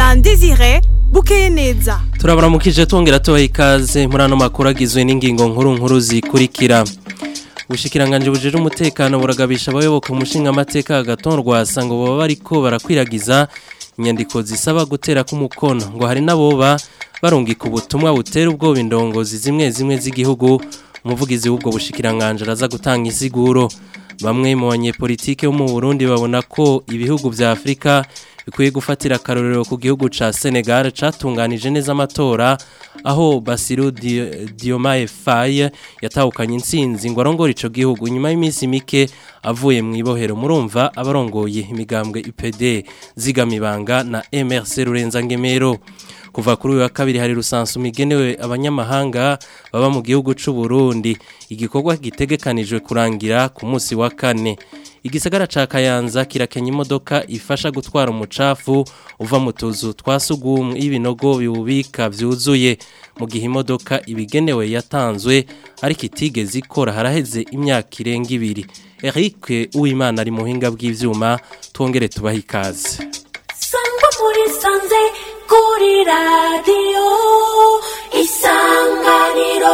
Alain Désiré bukeye neza turabaramukije tongera tubaha ikaze muri ano makuru agizwe n'ingingo nkuru nkuru zikurikira ubushikiranganje bujije umutekano buragabisha abayoboka umushinga amateka agatorwa asanga baba bariko barakwiragiza inyandiko zisaba gutera k'umukono ngo hari n'aboba barungika ubutumwa butera ubwoba indongozi zimwe zimwe z'igihugu umuvugizi w'ubwo bushikiranganje araza gutanga insiguro bamwe mu banyepolitike bo mu Burundi babona ko ibihugu vya Afrika bikwiye gufatira akarorero ku gihugu ca Senegal catunganije neza amatora aho Basiru Diomaye Faye yatahukanye intsinzi ngo arongore ico gihugu nyuma y'iminsi mike avuye mu ibohero murumva abarongoye imigambwe UPD zigamibanga na MRC Rurenza Ngemero kuva kuri uyu wa kabiri hari rusansu migenewe abanyamahanga baba mu gihugu c'u Burundi igikorwa gitegekanijwe kurangira ku munsi wa kane igisagara ca Kayanza kirakenya imodoka ifasha gutwara umucafu uva mu tuzu twasugumwe y'ibinogo biwubika vyuzuye mu gihe imodoka ibigenewe yatanzwe ariko itigeze ikora haraheze imyaka irenga ibiri Eric Uwimana ari muhinga bw'ivyuma twongere tubaha ikaze sangwa muri sanze kuri radiyo isanganiro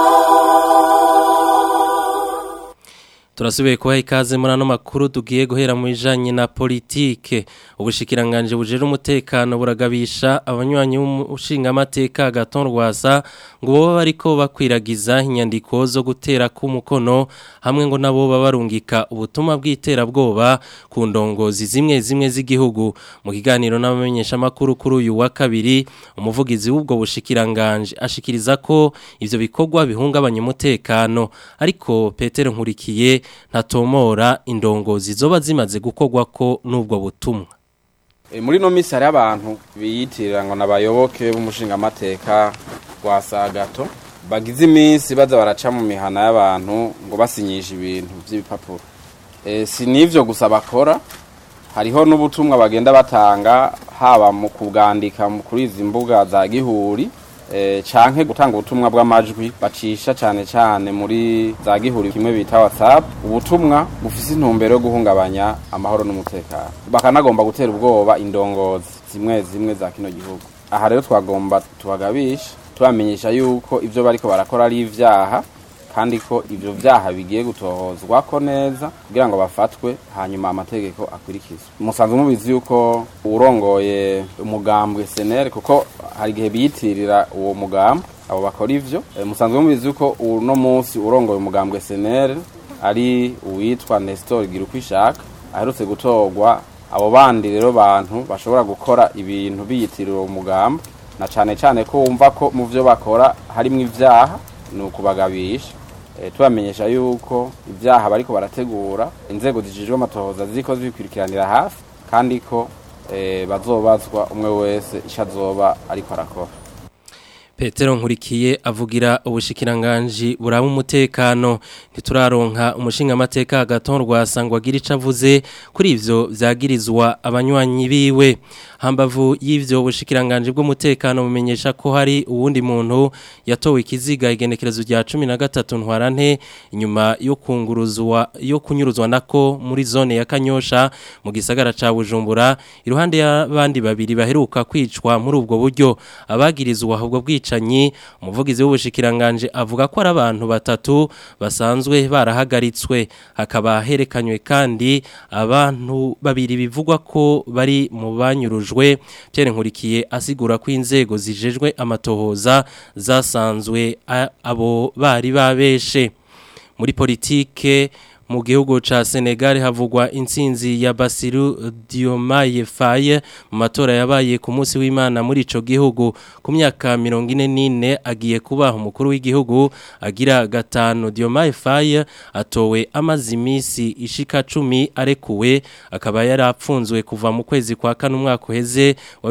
Turasubiye kubaha ikaze muri ano makuru tugiye guhera mu bijanye na politike ubushikiranganje bujere umutekano buragabisha abanywanyi b'umushinga amateka Agaton Rwasa ngo boba bariko bakwiragiza inyandiko zo gutera ku mukono hamwe ngo nabo babarungika ubutumwa bw'iterabwoba ku ndongozi zimwe zimwe z'igihugu mu kiganiro n'abamenyesha makuru kuri uyu wa kabiri umuvugizi w'ubwo bushikiranganje ashikiriza ko ivyo bikorwa bihungabanya umutekano ariko Petero Nkurikiye ntatomora indongozi zoba zimaze gukorwa ko n'ubwo butumwa muri no misi hari abantu biyitirira ngo n'abayoboke b'umushinga amateka wa sagato bagize iminsi baza baraca mu mihana y'abantu ngo basinyishe ibintu by'ibipapuro si n'ibyo gusa bakora hariho n'ubutumwa bagenda batanga haba mu kubwandika kuri izi mbuga za gihuri canke gutanga ubutumwa bw'amajwi bacisha cyane cyane muri za gihuri kimwe bita WhatsApp ubutumwa bufise intumbero yo guhungabanya amahoro n'umutekano bakanagomba gutera ubwoba indongozi zimwe zimwe za kino gihugu aha rero twagomba tubagabisha tubamenyesha yuko ivyo bariko barakora ari ivyaha kandi ko ivyo vyaha bigiye gutohozwa ko neza kugira ngo bafatwe hanyuma amategeko akurikizwe musanzwe mubizi yuko urongoye umugambwe senere kuko hari igihe biyitirira uwo mugambwe abo bakora ivyo e, musanzwe mubizi yuko uno munsi urongoye umugambwe senere ari uwitwa Nestor Girukwishaka aherutse gutorwa abo bandi rero bantu bashobora gukora ibintu biyitirira uwo mugambwe na cane cane ko wumva ko mu vyo bakora harimwo ivyaha ni ukubagabisha tubamenyesha yuko ibyaha bariko barategura inzego zijejwe amatohoza ziko zibikurikiranira hafi kandi ko bazobazwa umwe wese icyo azoba ariko arakora Petero Nkurikiye avugira ubushikiranganje buraba umutekano ntituraronka umushinga amateka agaton rwasangwa agira ico avuze kuri ivyo vyagirizwa abanywanyi biwe hambavu y'ivyo bushikiranganje bw'umutekano bumenyesha ko hari uwundi muntu yatowe ikiziga igenekerezo rya 13 ntwarante inyuma yo kunguruzwa yo kunyuruzwa nako muri zone ya Kanyosha mu gisagara ca Bujumbura iruhande y'abandi babiri baheruka kwicwa muri ubwo buryo abagirizwa ahubwo bwicanyi umuvugizi w'ubushikiranganje avuga ko ari abantu batatu basanzwe barahagaritswe hakaba herekanywe kandi abantu babiri bivugwa ko bari mu banyurujwe Pierre Nkurikiye asigura ko inzego zijejwe amatohoza zasanzwe abo bari babeshe muri politike mu gihugu ca Senegal havugwa intsinzi ya Basiru Diomaye Faye mu matora yabaye ku munsi w'Imana muri ico gihugu ku myaka 44 agiye kuba umukuru w'igihugu agira gatano Diomaye Faye atowe amazi imisi ishika 10 arekuwe akaba yarapfunzwe kuva mu kwezi kwa kane umwaka uheze wa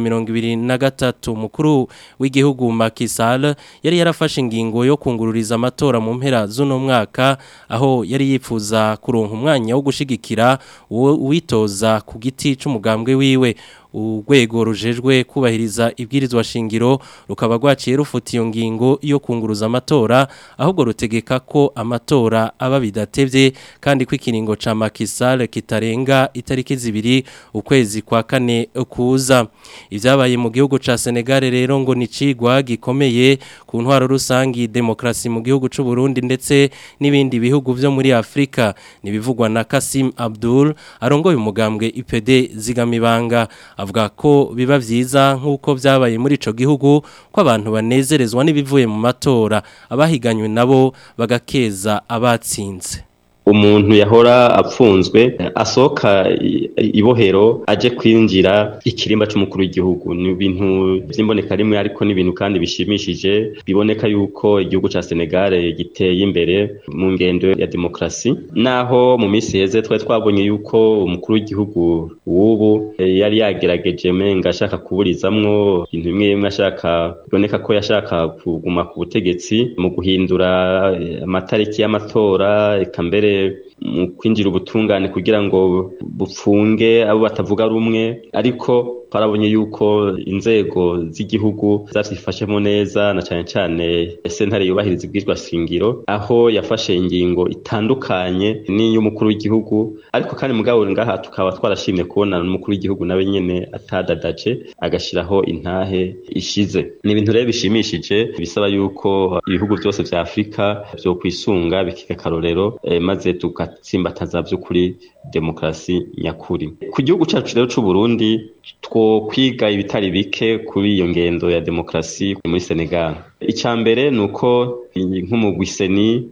2023 umukuru w'igihugu Macky Sall yari yarafashe ingingo yo kungururiza amatora mu mpera z'uno mwaka aho yari yifuza kuronka umwanya wo gushigikira uwitoza ku giti c'umugambwe wiwe urwego rujejwe kubahiriza ibwirizwa shingiro rukaba rwaciye rufuta iyo ngingo yo kunguruza amatora ahubwo rutegeka ko amatora aba bidatevye kandi ko ikiringo ca Makisal kitarenga itariki zibiri ukwezi kwa kane kuza ivyabaye mu gihugu ca Senegal rero ngo ni cigwa gikomeye ku ntwaro rusangi demokrasi mu gihugu c'u Burundi ndetse n'ibindi bihugu vyo muri Afrika nibivugwa na Kasim Abdul arongoye umugambwe IPD zigamibanga avuga ko biba vyiza nkuko vyabaye muri ico gihugu ko abantu banezerezwa n'ibivuye mu matora abahiganywe nabo bagakeza abatsinze umuntu yahora apfunzwe asohoka ibohero aje kwinjira ikirimba c'umukuru w'igihugu ni ibintu by'imboneka rimwe ariko n'ibintu kandi bishimishije biboneka yuko igihugu ca Senegal giteye imbere mu ngendo ya demokrasi naho mu minsi heze twari twabonye yuko umukuru w'igihugu w'ubu yari yagerageje menga ashaka kuburizamwo ibintu bimwe bimwe ashaka biboneka ko yashaka kuguma ku butegetsi mu guhindura amatariki y'amatora eka mbere mu kwinjira ubutungane kugira ngo bupfunge abo batavuga rumwe ariko twarabonye yuko inzego z'igihugu zazifashemo neza na cyane cyane sentare yubahiriza ibwirwa shingiro aho yafashe ingingo itandukanye n'iy'umukuru w'igihugu ariko kandi mugabo ngaha tukaba twarashimye kubona n'umukuru w'igihugu nawe nyene atadadaje agashiraho intahe ishize ni ibintu rero bishimishije bisaba yuko ibihugu byose vya Afrika byo kwisunga bikiga karorero eh, maze tugatsimbataza by'ukuri demokrasi nyakuri ku gihugu cyacu rero c'u Burundi two kwiga ibitari bike kuri iyo ngendo ya demokrasi muri Senegal icya mbere ni uko nk'umugwiseni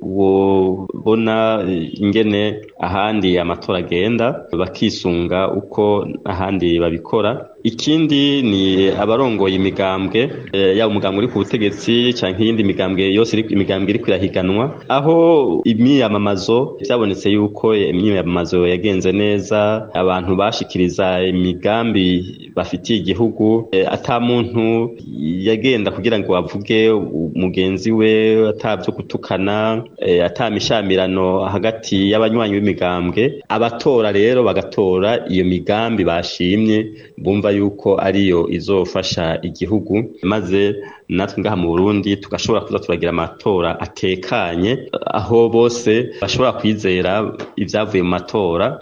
wobona ingene ahandi amatora agenda bakisunga uko ahandi babikora ikindi ni abarongoye imigambwe yaba umugambwe uri ku butegetsi cyangwa iyindi migambwe yose imigambwe iri kwirahiganwa aho imyiyamamazo byabonetse yuko imyiyamamazo yagenze neza abantu bashikiriza imigambi bafitiye igihugu ata muntu yagenda kugira ngo bavuge mugenzi we atabyo gutukana atamishamirano hagati y'abanywanyi b'imigambwe abatora rero bagatora iyo migambi bashimye bumva yuko ariyo izofasha igihugu maze natwe ngaha mu Burundi tugashobora kuza turagira amatora atekanye aho bose bashobora kwizera ibyavuye mu matora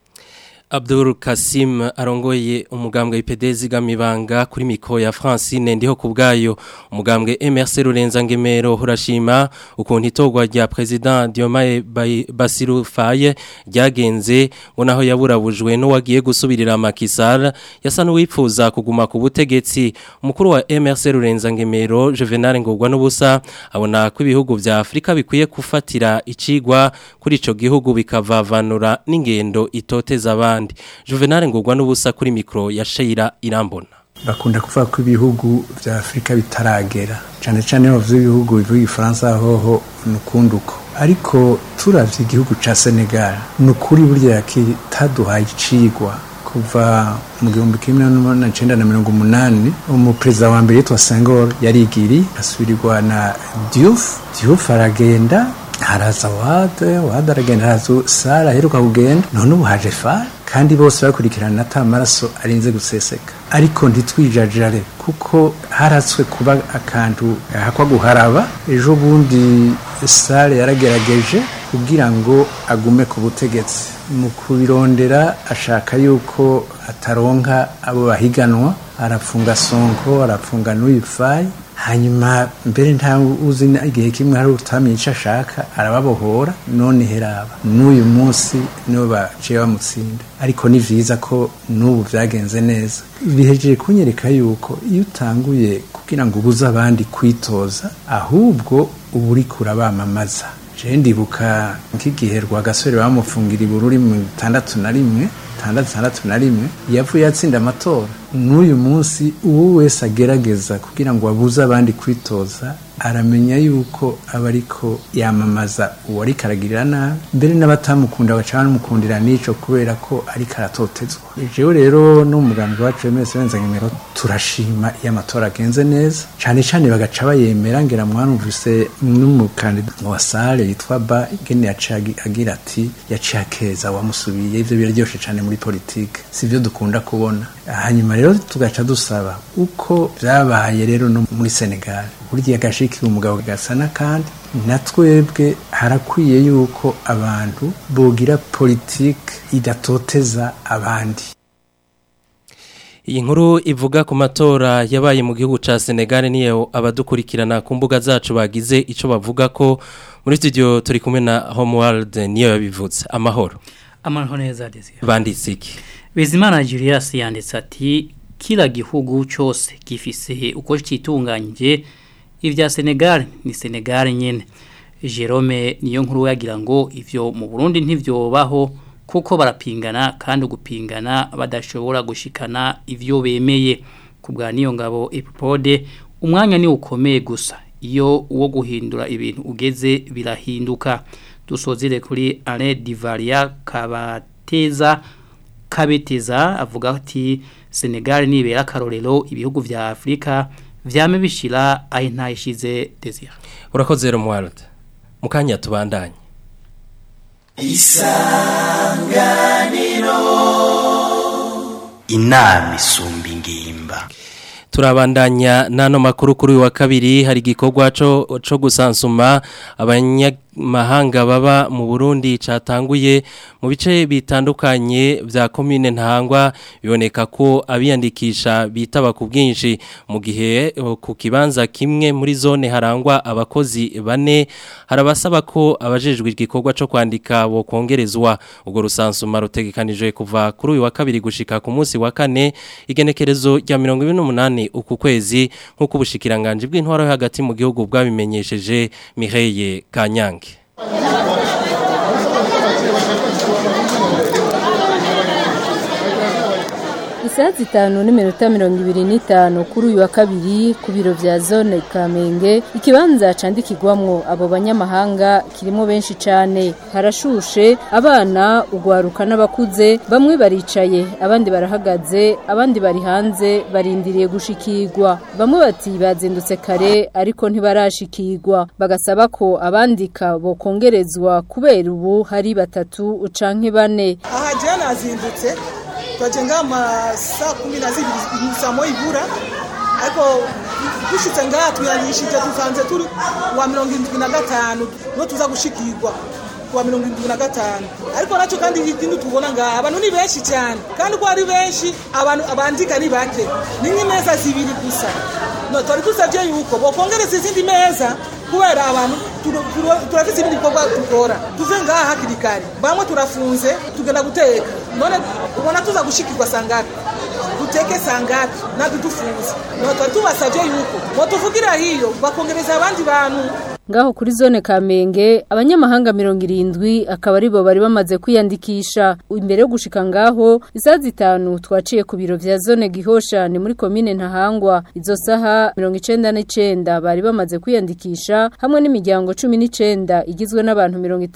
Abdul Kasim arongoye umugambwe IPD zigamibanga kuri miko ya Francine ndiho kubgayo umugambwe MRC Rurenza ngemero hurashima ukuntu itogwa rya president Diomaye Basiru Faye ryagenze ngo naho yaburabujwe no wagiye gusubirira Makisar yasa n'uwipfuza kuguma ku butegetsi umukuru wa MRC Rurenza ngemero Juvenal ngogwa n'ubusa abona ko ibihugu vya Afrika bikwiye kufatira icigwa kuri ico gihugu bikavavanura n'ingendo itoteza abandi Juvenal ngogwa n'ubusa kuri mikro ya Sheira Irambona bakunda kuvuga ko ibihugu vya Afrika bitaragera cyane cyane bavuze ibihugu bivuga ifaransa hoho nukunduko ariko turavye igihugu ca Senegal nukuri burya kitaduhaye icigwa kuva mu gihumbi kimwe n'umunani cenda na mirongo umunani umuperezida wa mbere yitwa Senghor yarigiri asubirirwa na Diouf Diouf aragenda haraza wade wade aragenda haraza sara aheruka kugenda none ubu haje fara kandi bose bakurikirana ata maraso arinze guseseka ariko ntitwijajare kuko haratswe kuba akantu hakwa guharaba ejo bundi sare yaragerageje kugira ngo agume ku butegetsi mu kubirondera ashaka yuko ataronka abo bahiganwa arapfunga sonko arapfunga n'uyifayi hanyuma mbere nta uzi igihe kimwe hari utamenye icyo ashaka arababohora none heraba n'uyu munsi nibo baciye bamutsinda ariko ni vyiza ko n'ubu vyagenze neza bihejeje kunyereka yuko iyo utanguye kugira ngo ubuze abandi kwitoza ahubwo uba uriko urabamamaza je ndibuka nk'igihe rwagasore bamufungira ibururi mu itandatu na rimwe tandatu tandatu na rimwe yavuye atsinda amatora n'uyu munsi uwo wese agerageza kugira ngo abuze abandi kwitoza aramenya yuko aba ariko yamamaza uwo ariko aragirira nabi mbere n'abatamukunda baca bamukundira n'ico kubera ko ariko aratotezwa jewe rero n'umugambi wacu wemese wenza ngemero turashima iyo amatora agenze neza cane cane bagaca bayemera ngera mwanumvise n'umukandida wa sale yitwa ba ingene yaciye agira ati yaciye akeza wamusubiye ivyo biraryoshe cane muri politike sivyo dukunda kubona hanyuma rero tugaca dusaba uko byabaye rero no muri senegal burya agashikira umugabo gasa n'akandi na twebwe harakwiye yuko abantu bogira politike idatoteza abandi Iyi nkuru ivuga ku matora yabaye mu gihugu ca Senegal niyo abadukurikirana ku mbuga zacu bagize ico bavuga ko muri studio turi kumwe na Homeworld niyo yabivuze amahoro amahoro neza Desire banditse iki Bizimana Julius yanditse ati kila gihugu cyose gifise uko citunganyije ivya Senegal ni Senegal nyene Jerome niyo nkuru yagira ngo ivyo mu Burundi ntivyobaho kuko barapingana kandi gupingana badashobora gushikana ivyo bemeye kubwa niyo ngabo epipode umwanya ni ukomeye gusa iyo uwo guhindura ibintu ugeze birahinduka dusozire kuri Alain Divaria kabateza kabeteza avuga ati Senegal nibera karorero ibihugu vya Afrika vyame bishira aho ntayishize Desire urakoze Romuald mukanya tubandanye inama isumba ingimba turabandanya n'ano makuru kuri uyu wa kabiri hari igikorwa cyo cyo gusansuma abanyamahanga baba mu Burundi catanguye mu bice bitandukanye vya commune ntangwa biboneka ko abiyandikisha bitaba ku bwinshi mu gihe eh, ku kibanza kimwe muri zone harangwa abakozi bane harabasaba ko abajejwe igikorwa cyo kwandika bo kongerezwa ubwo rusansuma rutegekanijwe kuva kuri uyu wa kabiri gushika ku munsi wa kane igenekerezo rya 28 uku kwezi nk'uko ubushikiranganje bw'intwaro yo hagati mu gihugu bwabimenyesheje Mireille Kanyange Isaha zitanu n'iminota mirongo ibiri n'itanu kuri uyu wa kabiri ku biro vya zone Kamenge ikibanza candikirwamwo abo banyamahanga kirimo benshi cane harashushe abana ugwaruka n'abakuze bamwe baricaye abandi barahagaze abandi bari hanze barindiriye gushikirwa bamwe bati bazindutse kare ariko ntibarashikirwa bagasaba ko abandika bokongerezwa kubera ubu hari batatu canke bane aha jewe nazindutse twaje ngama saa kumi na zibiri saa moya ibura ariko dushitse ngaha tuyanyishije dusanze turi wa mirongo indwi na gatanu niho tuza gushikirwa kuwa mirongo indwi na gatanu ariko nacyo kandi ikindi tubona ngaha abantu ni benshi cyane kandi ko ari benshi abantu abandika ni bake ni nk'imeza zibiri gusa no twari dusabye yuko bokongereza izindi meza kubera abantu turo- turo- turafise ibindi bikorwa dukora tuve ngaha hakiri kare bamwe turafunze tugenda guteka none ubona tuza gushikirwa sangapi duteke sangapi natwe dufunze no twari tubasabye yuko botuvugira hiyo bakongereza abandi bantu Ngaho kuri zone Kamenge abanyamahanga mirongo irindwi akaba aribo bari bamaze kwiyandikisha imbere yo gushika ngaho isaha zitanu twaciye ku biro vya zone Gihosha ni muri komine Ntahangwa izo saha 99 bari bamaze kwiyandikisha hamwe n'imiryango 19 igizwe n'abantu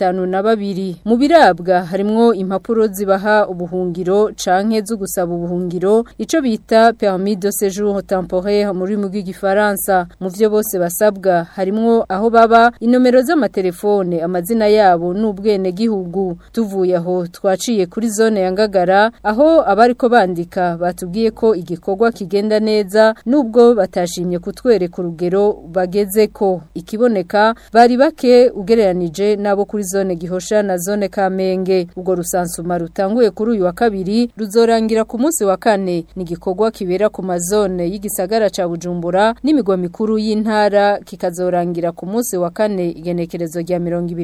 52 mu birabwa harimwo impapuro zibaha ubuhungiro canke zo gusaba ubuhungiro ico bita permis de séjour temporaire muri mu bw'igifaransa mu vyo bose basabwa harimwo aho baba inomero z'amatelefone amazina yabo n'ubwene gihugu tuvuye aho twaciye kuri zone ya Ngagara aho abariko bandika batubwiye ko igikorwa kigenda neza nubwo batashimye kutwereka urugero bageze ko ikiboneka bari bake ugereranije nabo kuri zone Gihosha na zone Kamenge ubwo rusansuma rutanguye kuri uyu wa kabiri ruzorangira ku munsi wa kane ni igikorwa kibera ku mazone y'igisagara ca Bujumbura n'imigwa mikuru y'intara kikazorangira ku munsi wa kane igenekerezo rya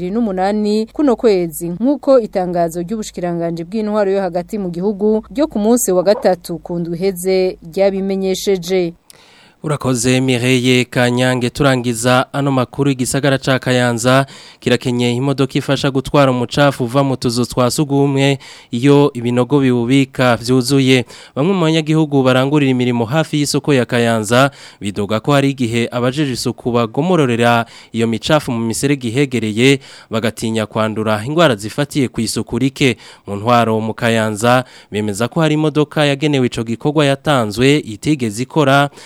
28 kuno kwezi nkuko itangazo ry'ubushikiranganje bw'intwaro yo hagati mu gihugu ryo ku munsi wa gatatu kundwi heze ryabimenyesheje Urakoze Mireille Kanyange turangiza ano makuru igisagara ca Kayanza kirakenye imodoka ifasha gutwara umucafu uva mu tuzu twa sugumwe iyo ibinogo biwubika vyuzuye bamwe mu banyagihugu barangurira imirimo hafi y'isoko ya Kayanza bidoga ko hari igihe abajeje isuku bagomororera iyo micafu mu miserege ihegereye bagatinya kwandura ingwara zifatiye ku isuku rike mu ntwaro mu Kayanza bemeza ko hari imodoka yagenewe ico gikorwa yatanzwe itigeze ikora haraheze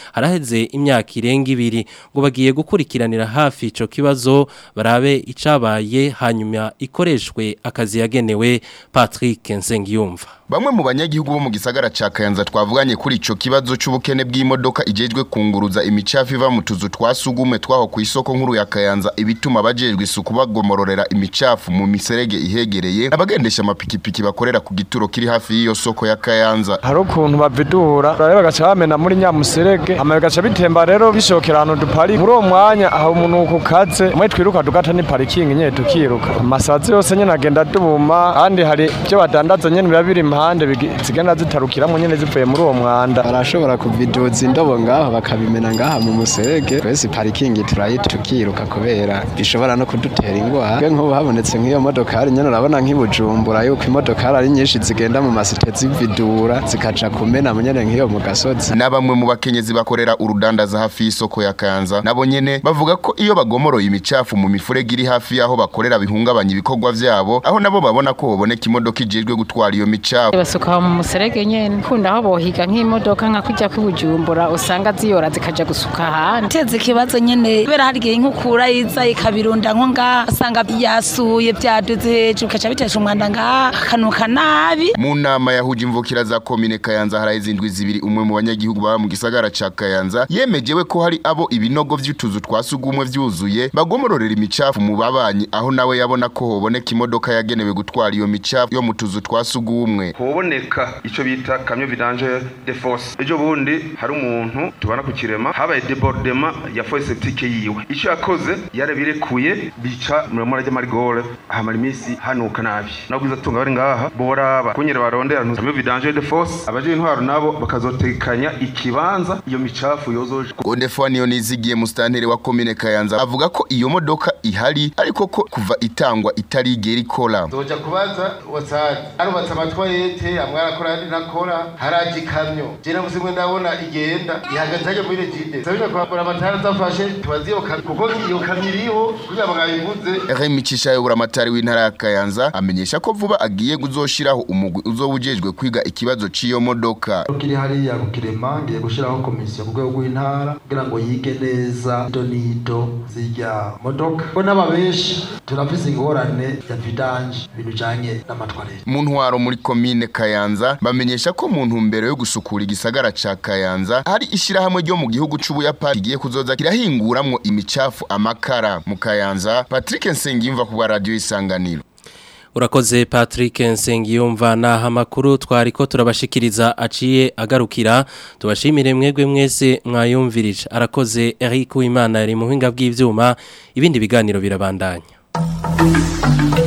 haraheze imyaka irenga ibiri ngo bagiye gukurikiranira hafi ico kibazo barabe icabaye hanyuma ikoreshwe akazi yagenewe Patrick Nsengiyumva Bamwe mu banyagihugu bo mu gisagara ca Kayanza twavuganye kuri ico kibazo c'ubukene bw'imodoka ijejwe kunguruza imicafu iva mu tuzu twasugume twaho ku isoko nkuru ya Kayanza ibituma bajejwe isuku bagomororera imicafu mu miserege ihegereye abagendesha amapikipiki bakorera ku gituro kiri hafi y'iyo soko ya Kayanza hari ukuntu bavidura rero bagaca bamena muri nyamuserege hama bigaca bitemba rero bishokera ahantu dupari muri uwo mwanya aho umunuko ukaze mwe twiruka tugata ni parikingi nyene tukiruka amasazi yose nyene agenda duma kandi hari ibyo badandaza nyene biba biri impande bigi- zigenda zitarukiramwo nyene zivuye muri uwo mwanda barashobora kuviduza indobo ngaho bakabimena ngaha mu muserege twese parikingi turayita tukiruka kubera bishobora no kudutera ingwara twe nk'ubu habonetse nk'iyo modokari nyene urabona nk'ibujumbura yuko imodokari ari nyinshi zigenda mu masite zividura zikaja kumena nyene nk'iyo mu gasozi na bamwe mu bakenyezi bakorera urudandaza hafi y'isoko ya Kayanza nabo nyene bavuga ko iyo bagomoroye imicafu mu mifurege iri hafi y'aho bakorera bihungabanya ibikorwa vyabo aho nabo babona ko hoboneka imodoka ijejwe gutwara iyo micafu basuka mu muserege nyene kunda aho bohiga nk'imodoka nka kujya kwibujumbura usanga ziyora zikaja gusuka ahandi teze ikibazo nyene kubera hari igihe nk'ukura iza ikabirunda nko ngaha asanga yasuye byaduze hejuru bikaca bitesha umwanda ngaha akanuka nabi mu nama yahuje imvukira za komine Kayanza haraheze indwi zibiri umwe mu banyagihugu baba mu gisagara ca Kayanza yemejewe ko hari abo ibinogo vy'utuzu twasugumwe vyuzuye bagomororera imicafu mu babanyi aho nawe yabona ko hoboneka imodoka yagenewe gutwara iyo micafu yo mu tuzu twasugumwe hoboneka ico bita kamyo vidange de force ejo bundi hari umuntu tubana ku kirema habaye debordement ya fosse septique yiwe ico yakoze yarabirekuye bica muramura ry'amarigore ahamara iminsi hanuka nabi nabwiza tunga bari ngaha boraba kunyere barondera kamyo vidange de force abaje intwaro nabo bakazotekanya ikibanza iyo micafu yozoje Godefani yo nizigiye mustantere wa komine Kayanza avuga ko iyo modoka ihari ariko ko kuva itangwa itarigera ikora Zoja kubaza wasazi arubatse amatwarete amwe arakora andi nakora haraje ikamyo je navuze ngo ndabona igenda ihagaze hajya muri regide sabina kwambura amatara zafashe tubazi iyo kamyo kuko iyo kamyo iriho kugira ngo bayivuze Remy Cishayo buramatari w'intara ya Kayanza amenyesha ko vuba agiye kuzoshiraho umugwi uzowujejwe kwiga ikibazo c'iyo modoka kiri hariya ku kirema ngiye gushyiraho komisiyo ku rwego rw'intara kugira ngo yige neza ido n'ido zirya modoka ko n'aba benshi turafise ingorane ya vidanje ibintu bijanye n'amatwarete mu ntwaro muri komine Kayanza bamenyesha ko mu ntumbero yo gusukura igisagara ca Kayanza hari ishirahamwe ryo mu gihugu c'Ubuyapani kigiye kuzoza kirahinguramwo imicafu amakara mu Kayanza Patrick Nsengimva ku bwa radio isanganiro Urakoze Patrick Nsengiyumva naha makuru twariko turabashikiriza aciye agarukira tubashimire mwegwe mwese mwayumvirije arakoze Eric Uwimana yari muhinga bw'ivyuma ibindi biganiro birabandanya